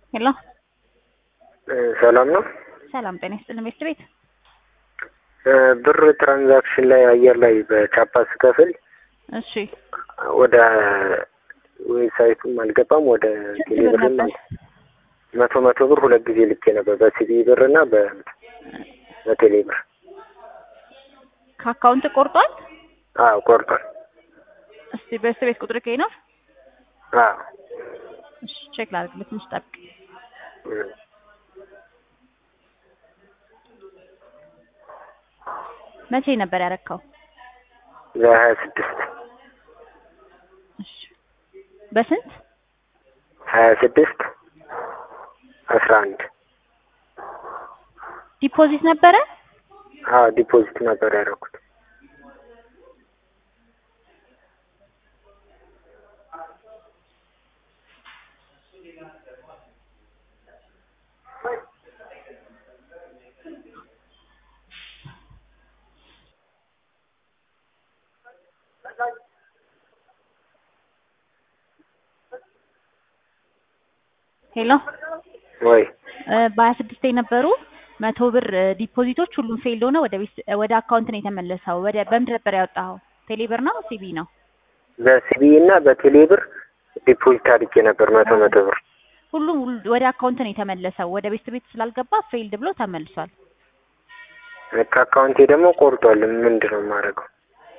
ሄሎ ሰላም ነው። ሰላም ጤና ይስጥልን ቤት ቤት ብር ትራንዛክሽን ላይ አየር ላይ በቻፓ ስከፍል እሺ ወደ ዌብሳይቱም አልገባም ወደ ስንት ቴሌ ብር ብርም ነበር? መቶ መቶ ብር ሁለት ጊዜ ልኬ ነበር በሲቢ ብር እና በ- በቴሌ ብር። ከአካውንት ቆርጧል። አዎ ቆርጧል። እስቲ ቤት ቤት ቁጥር ከይ ነው። አዎ እሺ ቼክ ላድርግ ትንሽ ጠብቅ። እም። መቼ ነበር ያረካው? ለሀያ ስድስት እሺ በስንት ሀያ ስድስት አስራ አንድ ዲፖዚት ነበረ? አዎ ዲፖዚት ነበር ያደረኩት። ሄሎ ወይ እ በሀያ ስድስት የነበሩ መቶ ብር እ ዲፖዚቶች ሁሉም ፌልድ ሆነ ወደ ቤት ወደ አካውንት ነው የተመለሰው። ወደ በምንድን ነበር ያወጣኸው? ቴሌ ብር ነው ሲቢ ነው? በሲቢ እና በቴሌ ብር ዲፖዚት አድርጌ ነበር መቶ መቶ ብር። ሁሉም ሁሉ- ወደ አካውንት ነው የተመለሰው። ወደ ቤት ቤት ስላልገባ ፌልድ ብሎ ተመልሷል። ከአካውንቴ ደግሞ ቆርጧል። ምንድን ነው የማደርገው?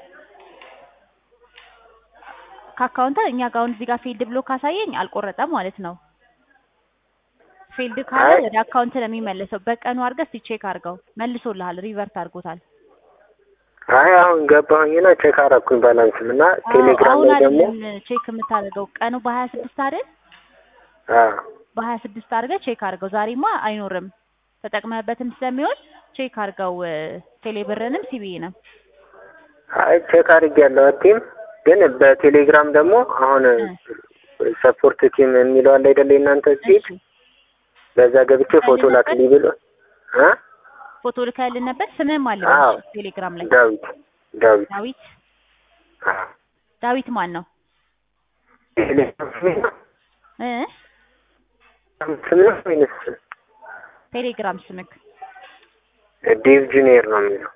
ከአካውንት እኛ ጋር አሁን እዚህ ጋር ፌልድ ብሎ ካሳየኝ አልቆረጠም ማለት ነው። ፌልድ ካለ አይ። ወደ አካውንት ነው የሚመለሰው። በቀኑ አድርገህ እስቲ ቼክ አድርገው። መልሶልሃል፣ ሪቨርት አድርጎታል። አይ አሁን ገባሁኝና ቼክ አደረኩኝ ባላንስም እና አዎ፣ ቴሌግራም አሁን ላይ ደግሞ አይደለም ቼክ የምታደርገው ቀኑ በሀያ ስድስት አይደል? አዎ በሀያ ስድስት አድርገህ ቼክ አድርገው። ዛሬማ አይኖርም ተጠቅመህበትም ስለሚሆን ቼክ አድርገው። ቴሌ ብርንም ሲቢንም አይ ቼክ አድርጌያለሁ። ቲም ግን በቴሌግራም ደግሞ አሁን ሰፖርት ቲም የሚለው አለ አይደለ የእናንተ ፊት እሺ በዛ ገብቼ ፎቶ ላክልኝ ብሎ እ ፎቶ ልከህልን ነበር። ስምህም አለ አዎ። በዚህ ቴሌግራም ላይ ዳዊት ዳዊት ዳዊት አዎ ዳዊት ማን ነው ቴሌግራም ስም ነው? እ ስም ነው ወይንስ ቴሌግራም ስምክ ዴቭ ጁኒየር ነው የሚለው?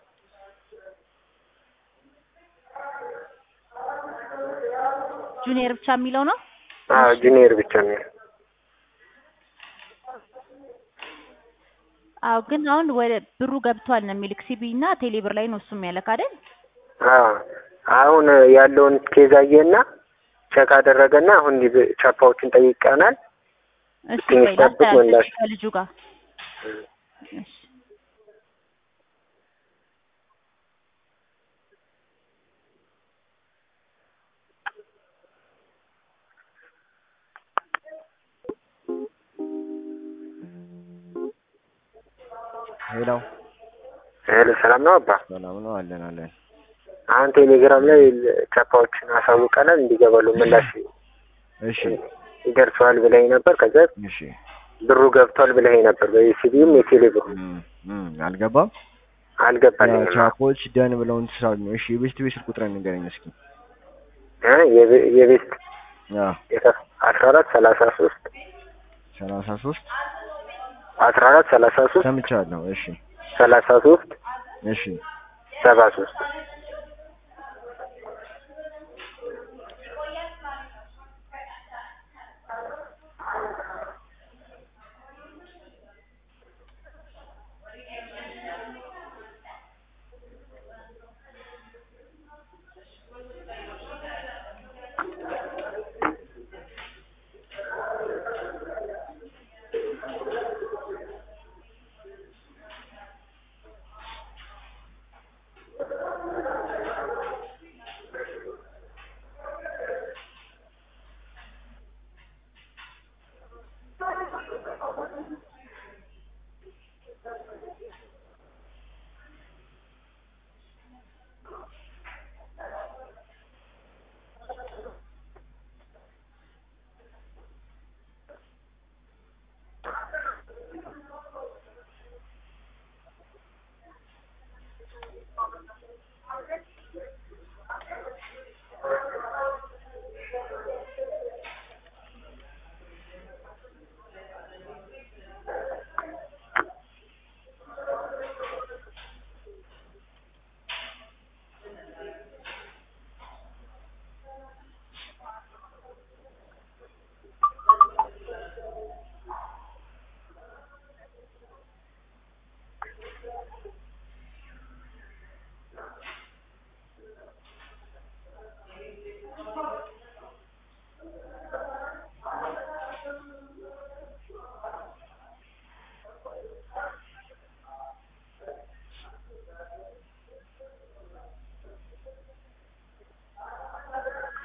ጁኒየር ብቻ የሚለው ነው። አዎ ጁኒየር ብቻ የሚለው አዎ ግን አሁን ወደ ብሩ ገብቷል ነው የሚልክ ሲቢ እና ቴሌ ብር ላይ ነው እሱም ያለክ አይደል? አዎ አሁን ያለውን ኬዝ አየና ቼክ አደረገና አሁን ሊብ- ቻፓዎችን ጠይቀናል። እስቲ ትንሽ ቆይ ጠብቅ ላስተላልፍ ምላሽ። ከልጁ ጋር እሺ ሄሎ ሄሎ ሰላም ነው አባ። ሰላም ነው አለን አለን። አሁን ቴሌግራም ላይ ቻፓዎችን አሳውቀናል እንዲገባሉ ምላሽ እሺ ይደርሰዋል ብለኝ ነበር። ከዛ እሺ ብሩ ገብቷል ብለኝ ነበር። በሲቢም የቴሌ ብሩ እም፣ እም፣ አልገባም። አልገባልኝም። ቻፖች ደን ብለውን ትሳሉ ነው። እሺ የቤስት ቤት ስልክ ቁጥር ንገረኝ እስኪ። እ የቤ- የቤስት አዎ አስራ አራት ሰላሳ ሶስት ሰላሳ ሶስት አስራ አራት ሰላሳ ሶስት ሰምቻለሁ። እሺ ሰላሳ ሶስት እሺ ሰባ ሶስት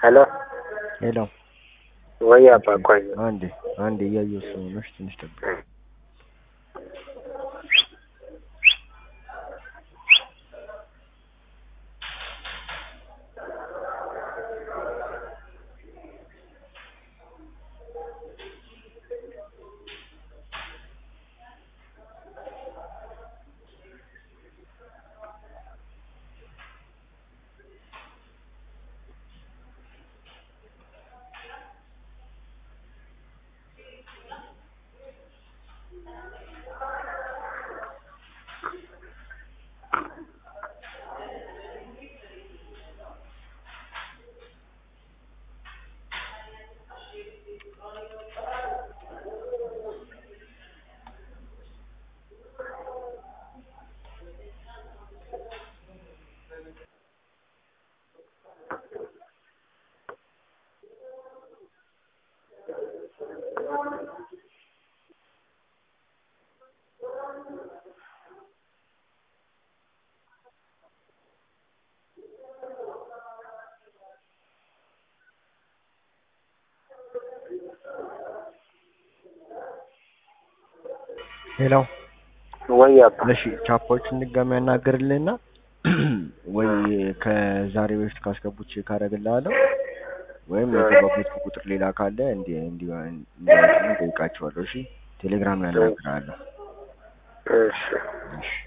ሄሎ ሄሎ ወይ አባ ቆይ አንዴ አንዴ እያየሁ ስለሆነች ትንሽ ጠብቅ። ሄሎ ወይ አባ እሺ ቻፓዎችን ድጋሚ ያናግርልህና ወይ ከዛሬ በፊት ካስገቡት ቼክ አደርግልሃለሁ ወይም የገባበት ቁጥር ሌላ ካለ እንዲ እንዲ እንዲያወጡልኝ እጠይቃቸዋለሁ። እሺ ቴሌግራም ላይ አናግርሃለሁ። እሺ እሺ